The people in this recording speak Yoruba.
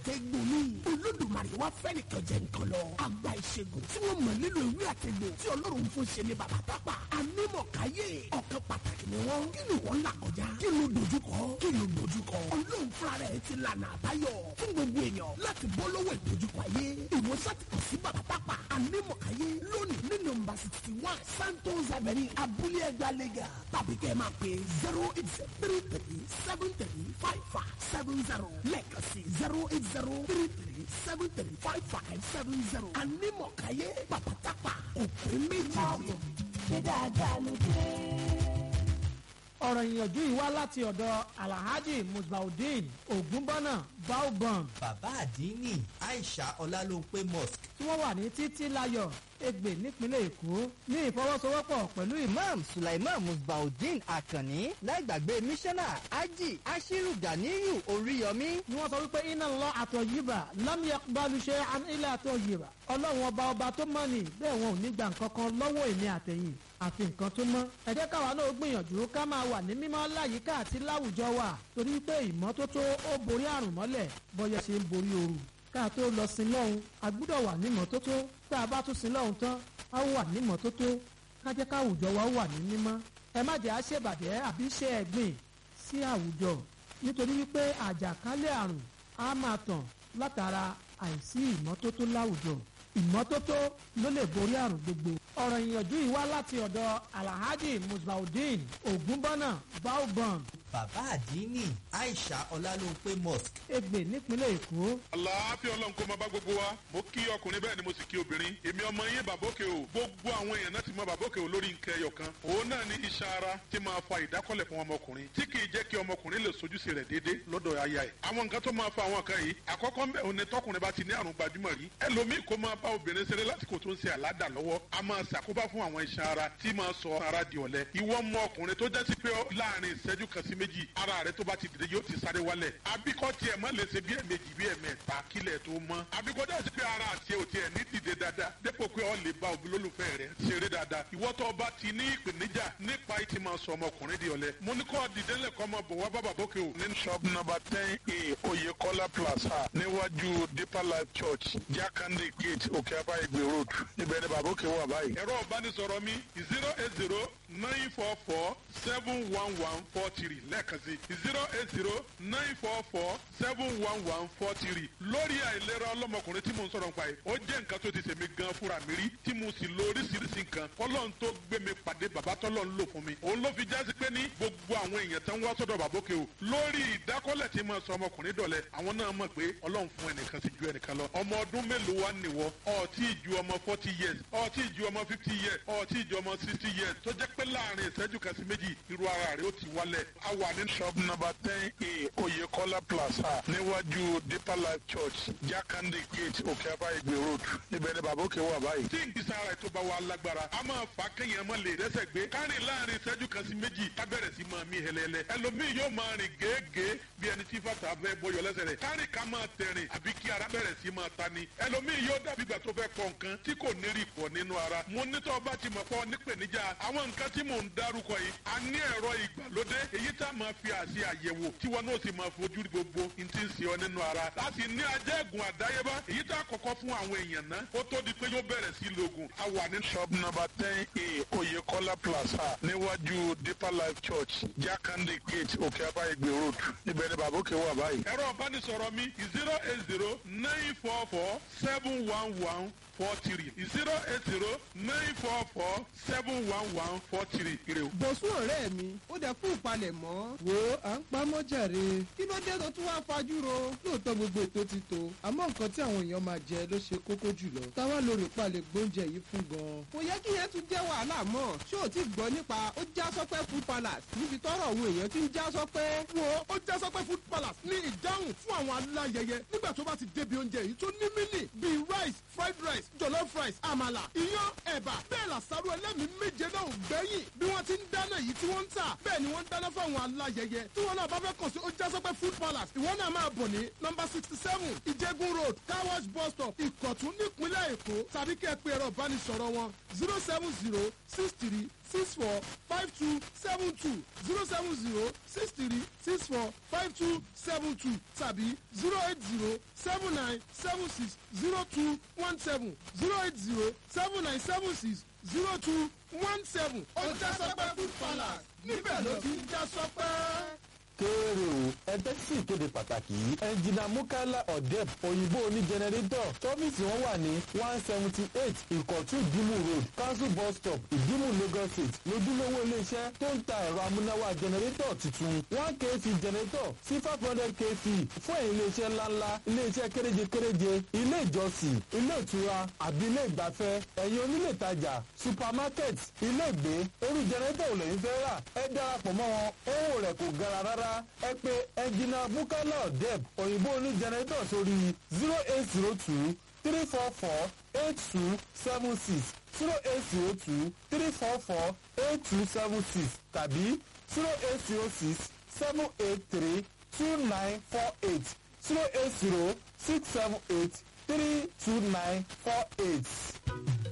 àtẹ̀gbò ni olódùmarè wá fẹ́ nìkan jẹ nǹkan lọ àgbà ìṣègùn tí wọ́n mọ̀ nínú ìwé àtẹ̀gbò tí ọlọ́run fún ṣe ní bàbá tápà anímọ̀káyé ọ̀kan pàtàkì ni wọ́n kí ni wọ́n là kọjá kí ló dojúkọ kí ló dojúkọ ọlọ́run fúnra rẹ̀ ti lànà àbáyọ fún gbogbo èèyàn láti bọ́ lọ́wọ́ ìdojúkọ ayé ìwòsàn ti kàn sí bàbá tápà anímọ̀káyé lónìí ní nọ́mbà sixty one santos avenue abúlé ẹgbàá lẹ́gà tàbí kẹ́ ẹ máa pè zero eight zero three three seven three five five seven zero lẹ́ẹ̀kan sí zero eight zero three three seven three five five seven zero anímọ̀káyé bàbá tápà òpè méjì. ṣe dáadáa ló dé. ọ̀rọ̀ ìyànjú yìí wá láti ọ̀dọ̀ alhaji musbaudeen ogunbọ́nà baobon bàbá àdínní aisha ọlálópé mosque tí wọ́n wà ní títí láyọ̀ ègbè nípínlẹ̀ èkó ní ìfọwọ́sowọ́pọ̀ pẹ̀lú ìmọ̀ imam sulaiman musbaudeen akanni láìgbàgbé mísánná ají ashiru ganiyu oríyọmí ni wọ́n sọ wípé iná lọ àtọ̀ yìbà lámìyà balùṣẹ́ ilé àtọ̀ yìbà ọlọ́run ọba ọba tó mọ̀ ní bẹ́ẹ̀ wọn ò ní gbà nǹkan kan lọ́wọ́ èmi àtẹ̀yìn àfi nǹkan tó mọ́ ẹ jẹ́ káwa náà gbìyànjú ká máa wà ní mímọ́ láyìíká àti láwùjọ wa torí pé ìmọ́tótó ó borí àrùn mọ́lẹ̀ bọ́yẹ ṣe ń borí ooru ká tó lọ sin lọ́hùn a gbúdọ̀ wà ní ìmọ́tótó tá a bá tún sin lọ́hùn tán a wà ní ìmọ́tótó ká jẹ́ káwùjọ wa wà ní mímọ́ ẹ má jẹ́ àṣebàjẹ́ àbí ṣe ẹ̀gbìn sí àwùjọ nítorí wípé àjàkálẹ̀ àrùn á máa tàn látara àìsí ìmọ́tótó láwùjọ ìmọ́tótó ló lè borí àrùn gbogbo. ọ̀rọ̀ ìyànjú yìí wá láti ọ̀dọ̀ alhaji musbaudeen ogunbọ́nà baobon bàbá àdínní aisha ọlálópé mosque ègbè nípínlẹ̀ èkó. àlàáfíà ọlọ́run kó máa bá gbogbo wa mo kí ọkùnrin bẹ́ẹ̀ ni mo sì kí obìnrin èmi ọmọ yín bàbókè o gbogbo àwọn èèyàn náà ti mọ bàbókè o lórí nǹkan ẹyọ kan òun náà ní iṣan ara tí máa fa ìdákọ́lẹ̀ fún ọmọkùnrin tí kì í jẹ́ kí ọmọkùnrin lè sojúṣe rẹ̀ déédé lọ́dọ̀ aya ẹ̀ àwọn nǹkan tó máa fa àwọn kan yìí àkọ́kọ́ ń bẹ̀ òun ni tọkùnrin bá ti ní àrùn gbajúmọ̀ rí ẹlòmíì kó máa bá obìnrin ṣeré lásìkò tó ń ṣe àládà lọ́wọ́ a máa ṣàkóbá fún àwọn iṣan ara tí máa sọ ara di ọ̀lẹ ìwọ mọ ọkùnrin tó jẹ́ sí pé láàrin ìṣẹ́jú kan sí méjì ara rẹ tó bá ti dìde yóò ti sáré wálẹ̀ abíkọ́ tiẹ̀ má lè ṣe bí ẹ̀mejì bí ẹ̀mẹ́ta kílẹ̀ tó mọ́ abíkọ́ dẹ́ sí pé ara àti ẹ̀ ò tiẹ̀ ní dìde dáadáa dépò pé ọ lè ba òbí lólùfẹ́ rẹ̀ ṣeré dáadáa ìwọ́ tó bá ti ní ìpèníjà nípa ìtì máa sọ ọmọkùnrin di ọ̀lẹ mo ní kọ́ dìde lẹ́kọ́ ọmọ bọ̀ wá bàbá bókè o. ní shop number ten a oyekola plaza níwájú deeper life church jakande gate òkè abáyégbé road níbẹ̀ ni bàbá òkè wà báyìí. ẹ̀rọ ìbánisọ̀rọ̀ mi zero eight zero nine four four seven one one four three lẹ́ẹ̀kan sí zero eight zero nine four four seven one one four three lórí àìlera ọlọ́mọkùnrin tí mo ń sọ̀rọ̀ nípa yìí ó jẹ́ nǹkan tó ti ṣèmi gan fúnra mi rí tí mo sì lo oríṣiríṣi nǹkan kọ́lọ́n tó gbé mi pàdé bàbá tọ́lọ́ ń lò fún mi òun ló fi jásí pé ní gbogbo àwọn èèyàn tó ń wá sọ́dọ̀ bàbókè o lórí ìdákọ́lẹ̀ tí mo sọ ọmọkùnrin dọ̀lẹ́ àwọn náà mọ̀ pé ọlọ́run fún ẹnìkan sí ju ẹnìkan lọ ọmọ ọdún mélòó wá nìwọ ọtí ju ọmọ forty years ọtí ju ọmọ fifty years ọtí ju ọmọ sixty years tó jẹ́ pé láàrin ìṣẹ́jú kan sí méjì irú ara rẹ̀ ó ti wálẹ̀ a wà ní shop number ten a oyekola plaza níwájú deeper life church jakande gate òkè abáyégbé road níbẹ̀ ni bàbá òkè wà báyìí. tí ìgbésẹ̀ ara ètò bá wà lágbára a máa fà á kéèyàn máa lè rẹ́sẹ̀ gbé kárìn láàrin ìṣẹ́jú kan sí méjì ká bẹ̀rẹ̀ sí máa mí hẹlẹ́hẹlẹ́ ẹlòmíì yóò máa rìn gèégèé bí ẹni tí fàtà fẹ́ bọyọ̀ lẹ́sẹ̀ rẹ̀ kárìn ká máa tẹ̀rìn àbí kí ara bẹ̀rẹ̀ sí máa ta ni ẹlòmíì yóò dàbí ìgbà tó fẹ́ pọ̀ nǹkan tí kò ní rí pọ̀ nínú ara mo nítọ́ ọba ti mọ̀ pọ̀ nípèníjà àwọn nǹkan tí mò ń dárúkọ yìí a ní ẹ̀rọ ìgbàlódé èyí tá a máa fi àṣẹ àyẹ̀wò tí wọn náà sì máa fojú rí gbogbo n ti ń ṣe ọ nínú ara láti ní ajẹ́gùn àdáyébá èyí tá a kọ́kọ́ fún àwọn èèyàn náà ó tó di pé yóò bẹ̀rẹ̀ sí lògùn a wà ní. shop number ten a oyekola plaza níwájú deeper life church jakande gate òkè abáyégbé road níbẹ̀ ni bàbá òkè wà báyìí. ẹ̀rọ ìbánisọ̀rọ̀ mi zero eight zero nine four four seven one one four three zero eight zero nine four four seven one one four three. bọ̀sùn ọ̀rẹ́ mi ó dẹ fún ìpalẹ̀mọ́. wo à ń pamọ́ jàre. kí ló dé tó tún wá fajúro. lóòótọ́ gbogbo ètò ti tó àmọ́ nǹkan tí àwọn èèyàn máa jẹ ló ṣe kókó jùlọ. táwa lórí palẹ̀ gbóúnjẹ yìí fún gan. kò yẹ kí yẹn tún jẹ́ wàhálà mọ́. ṣé o ti gbọ́ nípa ó já sọ́pẹ́ food palace níbi tọ́rọ̀ àwọn èèyàn ti ń já sọ́pẹ́. wo ó já sọ́pẹ́ food palace ní ìdáhùn fún àwọn aláyẹyẹ nígbà tó bá ti débi oúnjẹ yìí tó ní mílì bíi rice fried rice jollof rice àmàlà iyán ẹ̀bà bẹ́ẹ̀ làṣàrò ẹlẹ́mìí méje náà ò gbẹ́yìn bí wọ́n ti ń dáná yìí tí wọ́n ń tà bẹ́ẹ̀ ni wọ́n ń dáná fáwọn aláyẹyẹ tí wọ́n náà bá fẹ́ kàn sí ó jásọ́pẹ́ food palace ìwọ náà máa bọ̀ ní nọmba sixty seven ìjẹ́gun road car wash bus stop ìkọ̀tún nípínlẹ̀ èkó tàbí kẹ́ ẹ pé ẹ̀rọ ìbánisọ̀rọ̀ wọn zero seven zero six three six four five two seven two zero seven zero six three six four five two seven two tàbí zero eight zero seven nine seven six zero two one seven zero eight zero seven nine seven six zero two one seven. ó já sọpẹ́ food palace níbẹ̀ ló ti ń já sọpẹ́ kéèrè o ẹgbẹ́ sì kéde pàtàkì yìí ẹnjìnà mukala odeb òyìnbó oní jẹnẹrétọ̀ tọ́fíìsì wọn wà ní one seventy eight ìkọ̀tù ìdímù road council bus stop ìdímù lagos state lójúlówó iléeṣẹ́ tó ń ta ẹ̀rọ amúnáwá jẹnẹrétọ̀ tuntun one kv jẹnẹrétọ̀ sí five hundred kv fún ẹ̀yìn iléeṣẹ́ ńláńlá iléeṣẹ́ kéréje kéréje ilé ìjọsìn ilé ìtura àbí ilé ìgbafẹ́ ẹ̀yìn onílé ìtajà supermarket ilé ìgbé orí jẹnẹrétọ̀ ò lè ń fẹ́ rà ẹ darapọ̀ mọ́ wọn owó rẹ̀ kò gara rárá ẹ pé ẹnjìnà bukala deb òyìnbó oní jẹnẹrétọ̀ sórí zero eight zero two three four four eight two seven six zero eight zero two three four four eight two seven six tàbí zero eight zero six seven eight three two nine four eight zero eight zero six seven eight three two nine four eight.